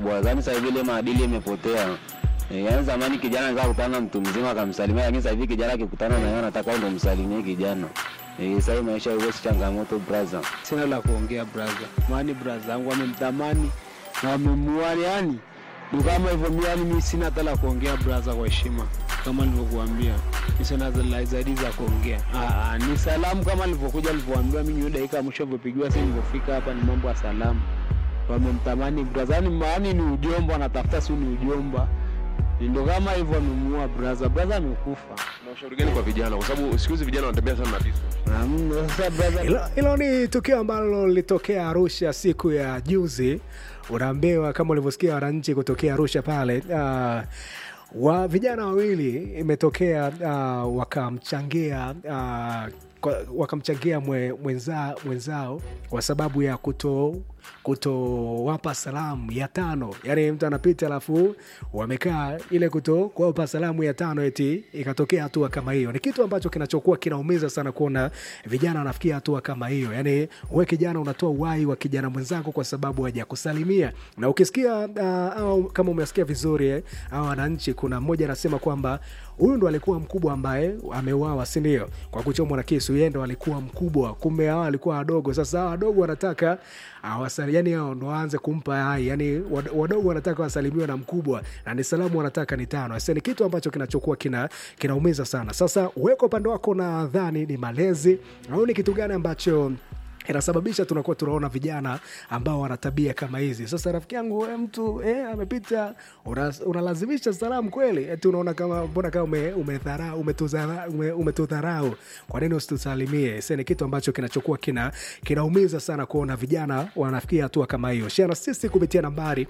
Bwazani sasa hivi ile maadili imepotea. E, yaani zamani kijana anaweza kukutana na mtu mzima akamsalimia, lakini sasa hivi kijana akikutana na yeye anataka ndo msalimie kijana. Eh, sasa hii maisha hiyo si changamoto brother. Sina la kuongea brother, maani brother yangu wamemtamani na wamemuani, yani ndo kama hivyo. Mi yani mi sina hata la kuongea brother, kwa heshima kama nilivyokuambia, mi sina la zaidi za kuongea. Ah, ah, ni salamu kama nilivyokuja nilivyoambiwa mimi, hiyo dakika ya mwisho nilivyopigiwa simu nilivyofika hapa, ni mambo ya salamu. Wamemtamani brother, yani maani ni ujomba, anatafuta si ni ujomba, ndo kama hivyo amemuua brother. Brother amekufa. Na ushauri gani kwa vijana, kwa sababu siku hizi vijana wanatembea sana na visu? Hamna, Sasa brother Hilo- Hilo ni tukio ambalo lilitokea Arusha siku ya juzi. Unaambiwa kama ulivyosikia wananchi kutokea Arusha pale uh, wa vijana wawili imetokea uh, wakamchangia uh, kwa- wakamchangia mwe, mwenza, mwenzao kwa sababu ya kuto kutowapa salamu ya tano yaani mtu anapita alafu wamekaa ile kuto kuwapa salamu ya tano eti ikatokea hatua kama hiyo ni kitu ambacho kinachokuwa kinaumiza sana kuona vijana wanafikia hatua kama hiyo yaani we kijana unatoa uhai wa kijana mwenzako kwa sababu hajakusalimia na ukisikia uh, au kama umesikia vizuri eh, au wananchi kuna mmoja anasema kwamba huyu ndo alikuwa mkubwa ambaye ameuawa sindio kwa kuchomwa na kisu yeye ndo alikuwa mkubwa kumbe hawa alikuwa wadogo sasa hawa wadogo wanataka awasali yani hao ndo waanze kumpa hai yani wad- wadogo wanataka wasalimiwe na mkubwa na ni salamu wanataka ni tano sasa ni kitu ambacho kinachokuwa kina kinaumiza sana sasa weko upande wako nadhani ni malezi au ni kitu gani ambacho inasababisha tunakuwa tunaona vijana ambao wana tabia kama hizi sasa rafiki yangu we mtu eh, amepita una- unalazimisha salamu kweli eti unaona kama mbona kama ume- umedharau umetudhara- ume- umetudharau kwa nini usitusalimie sa ni kitu ambacho kinachokuwa kina kinaumiza sana kuona vijana wanafikia hatua kama hiyo shana sisi kupitia nambari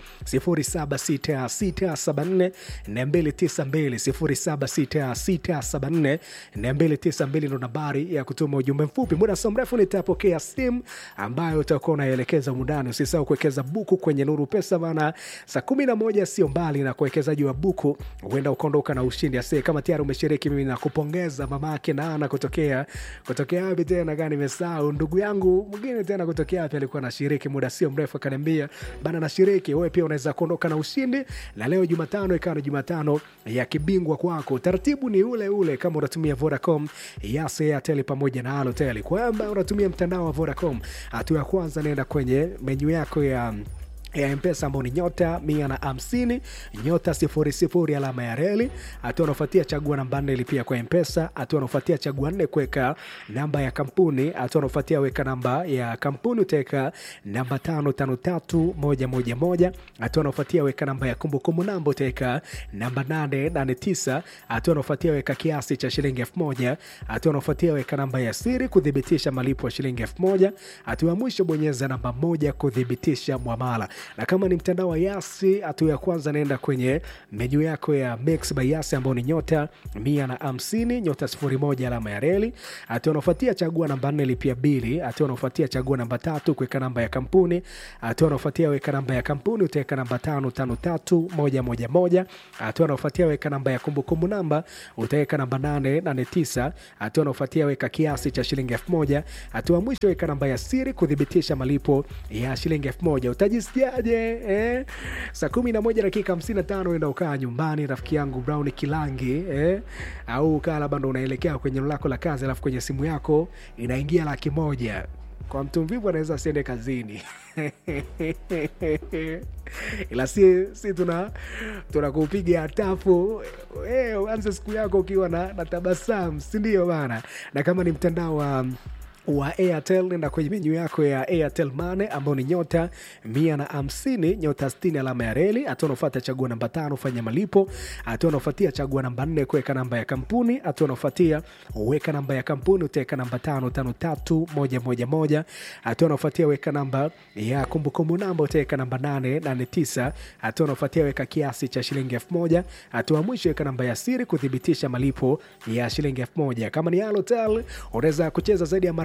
076674 292 076674 ndo nambari ya kutuma ujumbe mfupi muda so mrefu nitapokea simu ambayo utakuwa unaelekeza mundani usisahau kuwekeza buku kwenye nuru pesa bana saa kumi na moja sio mbali na kuwekezaji wa buku huenda ukaondoka na ushindi ase kama tayari umeshiriki mimi nakupongeza mamake naana kutokea kutokea wapi tena kaa nimesahau ndugu yangu mwingine tena kutokea wapi alikuwa anashiriki muda sio mrefu akaniambia bana nashiriki wewe pia unaweza kuondoka na ushindi na leo jumatano ikawa ni jumatano ya kibingwa kwako taratibu ni ule ule kama unatumia vodacom yas airtel pamoja na alotel kwamba unatumia mtandao wa vodacom hatua ya kwanza naenda kwenye menyu yako ya ya mpesa ambao ni nyota mia na hamsini nyota sifuri sifuri alama ya reli hatua anaofuatia chagua namba nne lipia kwa mpesa hatua anaofuatia chagua nne kuweka namba ya kampuni hatua anaofuatia weka namba ya kampuni utaweka namba tano tano tatu moja moja moja hatua anaofuatia weka namba ya kumbukumbu namba utaweka namba nane nane tisa hatua anaofuatia weka kiasi cha shilingi elfu moja hatua anaofuatia weka namba ya siri kuthibitisha malipo ya shilingi elfu moja hatua ya mwisho bonyeza namba moja kuthibitisha mwamala na kama ni mtandao wa yasi hatua ya kwanza naenda kwenye menyu yako ya mix by yasi ambao ni nyota mia na hamsini nyota sifuri moja alama ya reli hatua anaofuatia chagua namba nne lipia bili hatua anaofuatia chagua namba tatu kuweka namba ya kampuni hatua anaofuatia weka namba ya kampuni utaweka namba tano tano tatu moja moja moja hatua anaofuatia weka namba ya kumbukumbu namba utaweka namba nane nane tisa hatua anaofuatia weka kiasi cha shilingi elfu moja hatua ya mwisho weka namba ya siri kuthibitisha malipo ya shilingi elfu moja utajisikiaje eh? saa kumi na moja dakika hamsini na tano enda ukaa nyumbani rafiki yangu brown kilangi eh? au ukaa labda ndo unaelekea kwenye eneo lako la kazi alafu kwenye simu yako inaingia laki moja kwa mtu mvivu anaweza asiende kazini ila si, si tuna tunakupiga tafu eh, uanze siku yako ukiwa na, na tabasamu sindio bana na kama ni mtandao wa wa airtel nenda kwenye menyu yako ya airtel mane ambao ni nyota mia na hamsini nyota stini alama ya reli hatua unaofuata chagua namba tano fanya malipo hatua unaofuatia chagua namba nne kuweka namba ya kampuni hatua unaofuatia weka namba ya kampuni utaweka namba tano tano tatu moja moja moja hatua unaofuatia weka namba ya kumbukumbu namba utaweka namba nane nane tisa hatua unaofuatia weka kiasi cha shilingi elfu moja hatua ya mwisho weka namba ya siri kuthibitisha malipo ya shilingi elfu moja kama ni alotel unaweza kucheza zaidi ya mara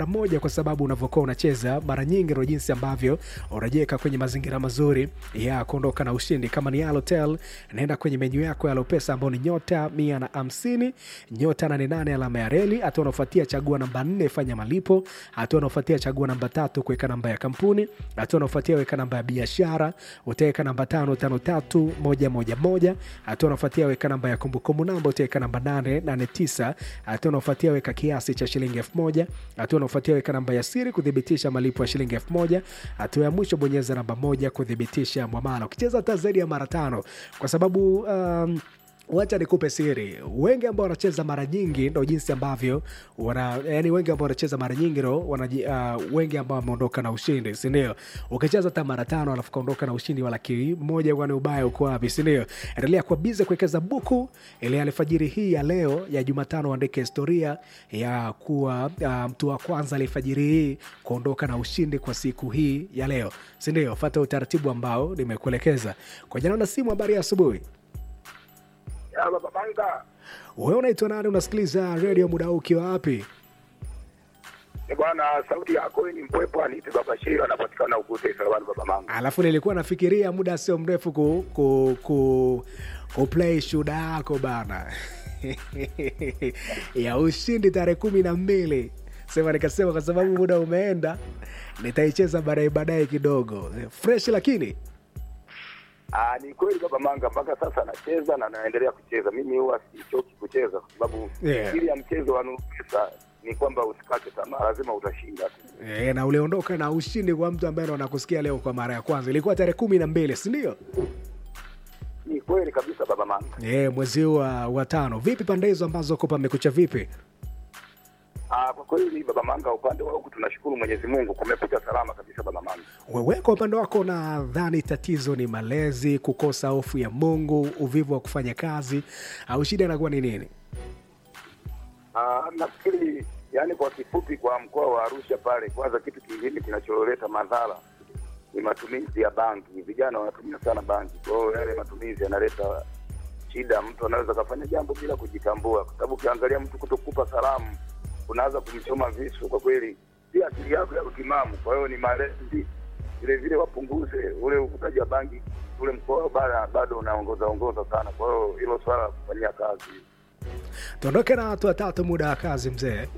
mara moja, kwa sababu unavyokuwa unacheza mara nyingi ndo jinsi ambavyo unajiweka kwenye mazingira mazuri ya kuondoka na ushindi. Kama ni Halotel, naenda kwenye menyu yako ya Alopesa ambao ni nyota mia na hamsini nyota nane nane alama ya reli. Hatua unaofuatia chagua namba nne, fanya malipo. Hatua unaofuatia chagua namba tatu, kuweka namba ya kampuni. Hatua unaofuatia weka namba ya biashara, utaweka namba tano tano tatu moja moja moja. Hatua unaofuatia weka namba ya kumbukumbu namba, utaweka namba nane nane tisa. Hatua unaofuatia weka kiasi cha shilingi elfu moja. Hatua unaofuatia weka namba ya siri kuthibitisha malipo ya shilingi elfu moja. Hatua ya mwisho bonyeza namba moja kuthibitisha mwamala. Ukicheza hata zaidi ya mara tano, kwa sababu um, wacha nikupe siri, wengi ambao wanacheza mara nyingi ndo jinsi ambavyo wana, yani wengi ambao wanacheza mara nyingi ndo wanaji, uh, wengi ambao wameondoka na ushindi, si ndio? Ukicheza hata mara tano alafu kaondoka na ushindi wa laki moja, kwani ubaya uko wapi, si ndio? Endelea kuwa bize kuwekeza buku ile alfajiri hii ya leo ya Jumatano, andike historia ya kuwa uh, mtu wa kwanza alifajiri hii kuondoka na ushindi kwa siku hii ya leo, si ndio? Fata utaratibu ambao nimekuelekeza kwa jana na simu. Habari ya asubuhi. Ya baba Manga, Wewe unaitwa nani? Unasikiliza redio muda huu ukiwa wapi? ni bwana, sauti yako ni mpwepo, aniite baba Sheila, anapatikana Ugute Sarawani, baba Manga. Alafu nilikuwa nafikiria muda sio mrefu ku, ku, ku, ku play shuda yako bana ya ushindi tarehe kumi na mbili sema, nikasema kwa sababu muda umeenda nitaicheza baadaye baadaye kidogo fresh, lakini Ah, ni kweli baba Manga, mpaka sasa nacheza na naendelea kucheza. Mimi huwa sichoki kucheza kwa sababu Yeah. siri ya mchezo wa Nuru Pesa ni kwamba usikate tamaa, lazima utashinda tu. e, na uliondoka na ushindi kwa mtu ambaye ndo anakusikia leo kwa mara ya kwanza. Ilikuwa tarehe kumi na mbili si ndio? Ni kweli kabisa baba Manga. E, mwezi huu wa, wa tano. Vipi pande hizo ambazo kopa amekucha vipi? Ah, kwa kweli baba Manga, upande wa huku tunashukuru Mwenyezi Mungu, kumekucha salama kabisa baba Manga. Wewe kwa upande wako nadhani tatizo ni malezi, kukosa hofu ya Mungu, uvivu wa kufanya kazi, au shida inakuwa ni nini? Ah, nafikiri yani, kwa kifupi, kwa mkoa wa Arusha pale, kwanza kitu kingine kinacholeta madhara ni matumizi ya bangi. Vijana wanatumia sana bangi, kwa hiyo yale matumizi yanaleta shida. Mtu anaweza kafanya jambo bila kujitambua, kwa sababu ukiangalia mtu kutokupa salamu unaanza kumchoma visu. Kwa kweli, si akili yako ya utimamu. Kwa hiyo ni malezi vile vile, wapunguze ule uvutaji wa bangi. Ule mkoa bara bado unaongoza ongoza sana, kwa hiyo hilo swala la kufanyia kazi Tuondoke na watu watatu, muda wa kazi mzee.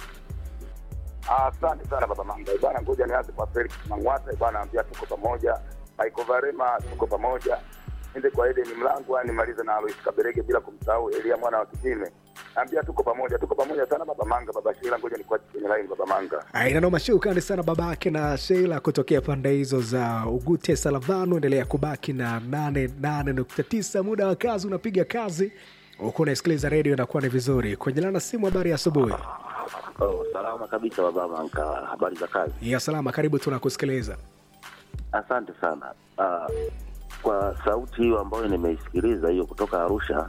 Ah, Asante sana baba Manga bwana, ngoja nianze kwa Felix Mang'wata bwana, ambia tuko pamoja. Michael Varema tuko pamoja, ende kwa Eden Mlangwa, nimalize na Alois Kaberege bila kumsahau Elia mwana wa Kitime, ambia tuko pamoja, tuko pamoja sana baba Manga. Baba Sheila, ngoja nikuache kwenye line baba Manga. Aina noma, shukrani sana babake na Sheila kutokea pande hizo za Ugute Salavano. Endelea kubaki na 88.9 muda wa kazi, unapiga kazi huku unaisikiliza redio, inakuwa ni vizuri. Kwenye lana simu, habari ya asubuhi. Oh, salama kabisa baba Manka, habari za kazi? Ya salama, karibu, tunakusikiliza. Asante sana. Uh, kwa sauti hiyo ambayo nimeisikiliza hiyo kutoka Arusha,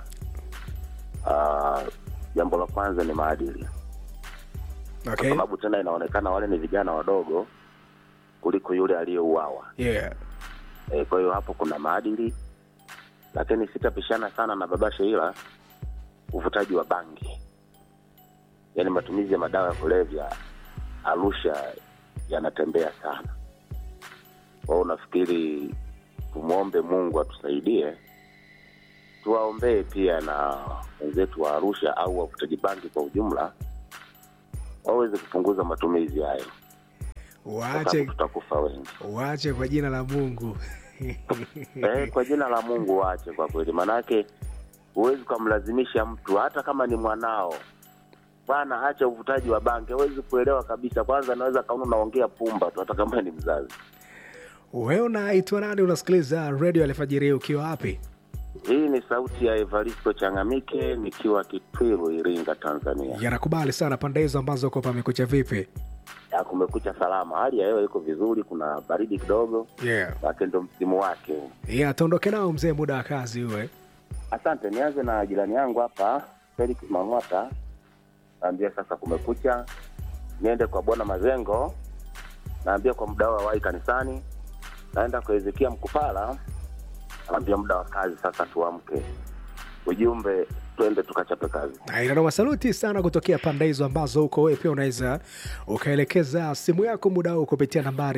ah, jambo la kwanza ni maadili, kwa Okay. sababu tena inaonekana wale ni vijana wadogo kuliko yule aliyeuawa. Yeah. E, kwa hiyo hapo kuna maadili, lakini sitapishana sana na baba Sheila, uvutaji wa bangi, yaani matumizi ya madawa ya kulevya Arusha yanatembea sana. Kwa hiyo nafikiri tumwombe Mungu atusaidie, tuwaombee pia na wenzetu wa Arusha au wavutaji bangi kwa ujumla waweze kupunguza matumizi hayo, kwa Waache, sababu tutakufa wengi. waache kwa jina la Mungu. Eh, kwa jina la Mungu waache kwa kweli, manake huwezi ukamlazimisha mtu hata kama ni mwanao bwana, acha uvutaji wa bangi. Hawezi kuelewa kabisa. Kwanza anaweza kaona unaongea pumba tu, hata kama ni mzazi. Wewe unaitwa nani? Unasikiliza redio alfajiri ukiwa wapi? Hii ni sauti ya Evaristo Changamike nikiwa Kitwiru, Iringa, Tanzania. Yanakubali sana pande hizo ambazo uko pamekucha vipi? Ya, kumekucha salama, hali ya hewa iko vizuri, kuna baridi kidogo, Yeah. lakini ndo msimu wake huu. Yeah, tuondoke nao mzee, muda wa kazi uwe. Asante, nianze na jirani yangu hapa Felix Mang'wata, naambia sasa kumekucha. Niende kwa bwana Mazengo, naambia kwa muda wa wai kanisani. Naenda kwa Ezekia Mkupala, naambia muda wa kazi sasa, tuamke. Ujumbe twende tukachape kazi. inanoma saluti sana kutokea pande hizo ambazo huko wewe pia unaweza ukaelekeza simu yako muda huu kupitia nambari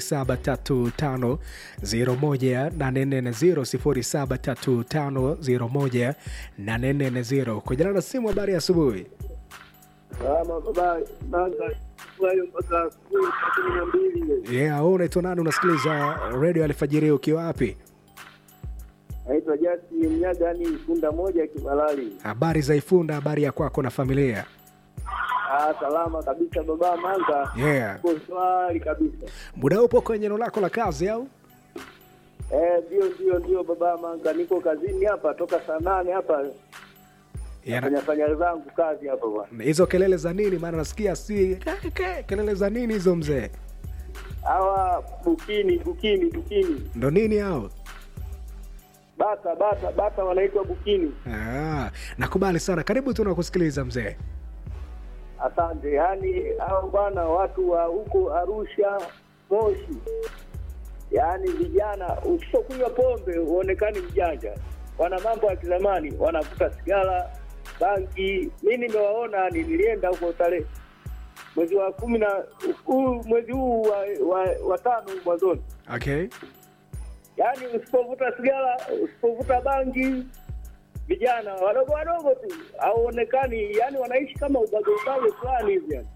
0735018440 0735018440 kujana na simu habari ya asubuhi Salama baba, Manga hayo mpaka asubuhi saa kumi na mbili. yeah, wewe unaitwa nani unasikiliza redio alfajiri ukiwa wapi Naitwa Jasi Mnyaga, ni funda moja Kimalali. habari za ifunda habari ya kwako na familia Ah, salama kabisa baba Manga, yeah. uko swali kabisa. muda upo kwenye eneo lako la kazi au Eh, ndio ndio ndio baba Manga, niko kazini hapa toka saa nane hapa Yana- fanya fanya zangu kazi hapa bwana. hizo kelele za nini maana nasikia si ke- ke- kelele za nini hizo mzee Hawa bukini bukini bukini, ndo nini hao bata bata bata wanaitwa bukini. Ah, nakubali sana karibu tu nakusikiliza mzee Asante. Yaani hao bwana watu wa huko Arusha, Moshi, yaani vijana, usipokunywa pombe huonekani mjanja. Wana mambo ya kizamani, wanavuta sigara, bangi. Mi nimewaona, ni- nilienda huko tarehe mwezi wa kumi na huu mwezi huu wa, wa, wa tano mwanzoni, okay yaani usipovuta sigara, usipovuta bangi vijana wadogo wadogo tu hauonekani, yani wanaishi kama ubago ubago fulani hivi yani.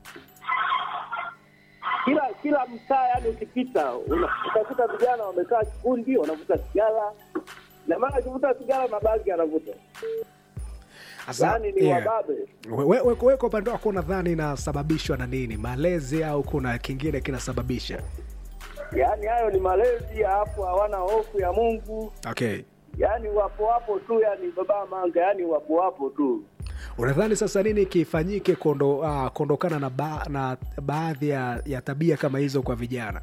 Kila kila mtaa yani ukipita una- utakuta vijana wamekaa kikundi wanavuta sigara, na maana akivuta sigara na bangi anavuta, Asa, yani ni yeah. wababe. We- we- we- we kwa upande wako unadhani inasababishwa na nini malezi au kuna kingine kinasababisha Yani hayo ni malezi, alafu hawana hofu ya Mungu, okay yani wapo wapo tu, yani baba manga, yani wapo wapo tu. unadhani sasa nini kifanyike kuondo, uh, kuondokana na, ba, na baadhi ya, ya tabia kama hizo kwa vijana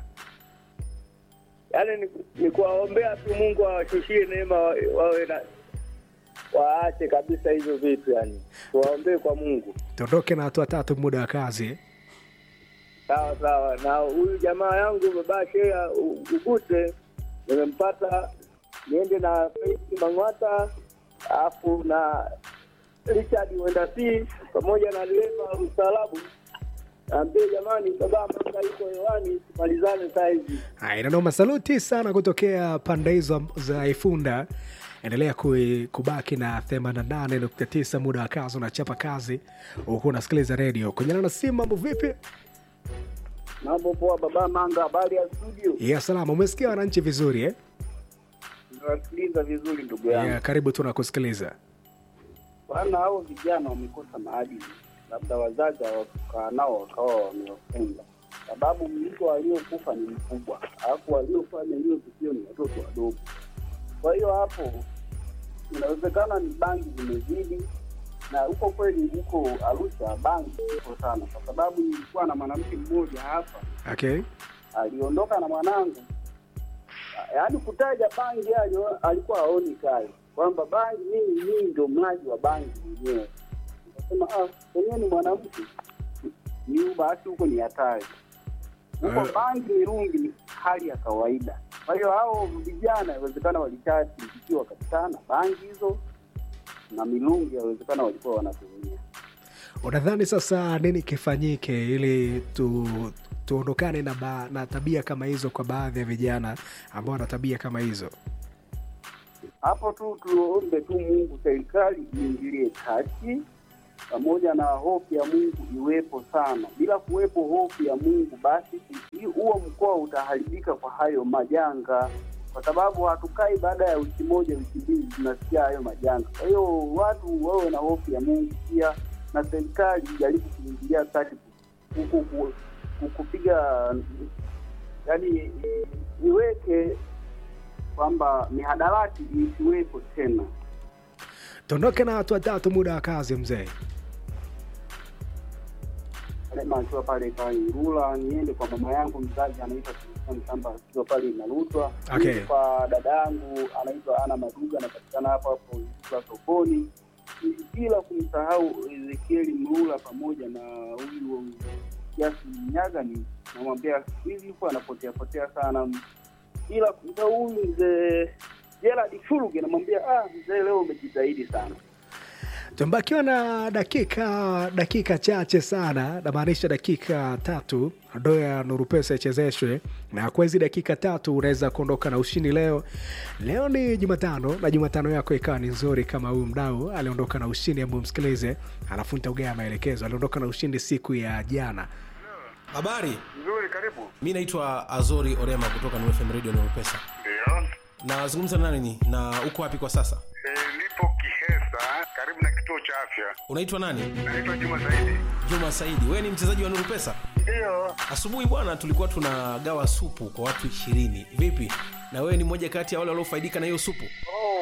yaani ni, ni kuwaombea tu Mungu awashushie neema wa- wawe na waache kabisa hivyo vitu yani, tuwaombee kwa Mungu. tuondoke na hatua tatu muda wa kazi Sawa sawa. Na huyu jamaa yangu baba Shea U- Ugute nimempata, niende na Faith Mang'wata alafu na Richard Wendasi pamoja na dereva mstaarabu, naambie jamani, baba manga yuko hewani, tumalizane saa hizi. Haya, inanoma saluti sana kutokea pande hizo za Ifunda. Endelea kui- kubaki na 88.9 muda wa kazi, unachapa kazi huku unasikiliza redio. Kunyana na simu, mambo vipi? Mambo poa, baba Manga, habari ya studio? Ya salama, umesikia wananchi vizuri eh? Nawasikiliza vizuri ndugu yangu. Ya, karibu tu nakusikiliza. Bwana, hao vijana wamekosa maadili, labda wazazi hawakukaa nao wakawa wamewafunga, sababu mliko waliokufa ni mkubwa, alafu waliofanya hiyo tukio ni watoto wadogo. Kwa hiyo hapo inawezekana ni bangi zimezidi, na huko kweli, huko Arusha bangi iko sana, kwa sababu nilikuwa na mwanamke mmoja hapa Okay. aliondoka na mwanangu, yaani kutaja bangi alio- alikuwa aoni kazi kwamba bangi, mimi mimi ndio mlaji wa bangi mwenyewe. Nikasema ah, wenyewe ni mwanamke ni basi, huko ni hatari huko. Eh. Bangi mirungi ni hali ya kawaida. Kwa hiyo hao vijana inawezekana walichati ikiwa wakakutana bangi hizo na mirungi, inawezekana walikuwa wanatumia Unadhani sasa nini kifanyike ili tu tuondokane na, ba, na tabia kama hizo kwa baadhi ya vijana ambao wana tabia kama hizo? hapo tu tuombe tu Mungu, serikali iingilie kati, pamoja na hofu ya Mungu iwepo sana. Bila kuwepo hofu ya Mungu, basi hii- huo mkoa utaharibika kwa hayo majanga, kwa sababu hatukai baada ya wiki moja, wiki mbili tunasikia hayo majanga. Kwa hiyo watu wawe na hofu ya Mungu pia, na serikali ijaribu kuingilia kati ku- ku- ku- ku- kupiga yani iweke kwamba mihadarati isiwepo tena. Tuondoke na watu watatu muda wa kazi mzee. Lema akiwa pale Kairula, niende kwa mama yangu mzazi anaitwa Christian Shamba akiwa pale Inarutwa. Okay. Niende Kwa dada yangu anaitwa Ana Maduga anapatikana hapo hapo Ilula sokoni, bila kumsahau Ezekieli Mlula pamoja na huyu Jasi Nyagani, namwambia siku hizi yuko anapotea potea sana, ila kumsahau huyu mzee Gerald Furuge, namwambia ah, mzee leo umejitahidi sana. tumebakiwa na dakika dakika chache sana namaanisha dakika tatu ndo ya nuru pesa ichezeshwe na kwa hizi dakika tatu unaweza kuondoka na ushindi leo leo ni jumatano na jumatano yako ikawa ni nzuri kama huyu mdau aliondoka na ushindi ambao msikilize alafu nitaugea maelekezo aliondoka na ushindi siku ya jana habari Nzuri, karibu. mi naitwa azori orema kutoka nfm radio nurupesa Ndio. nazungumza na nani na uko wapi kwa sasa E, nipo Kihesa karibu na kituo cha afya. unaitwa nani Naitwa Juma Saidi. juma saidi wewe ni mchezaji wa nurupesa Ndio. asubuhi bwana tulikuwa tunagawa supu kwa watu ishirini vipi na wewe ni mmoja kati ya wale waliofaidika na hiyo supu Oh,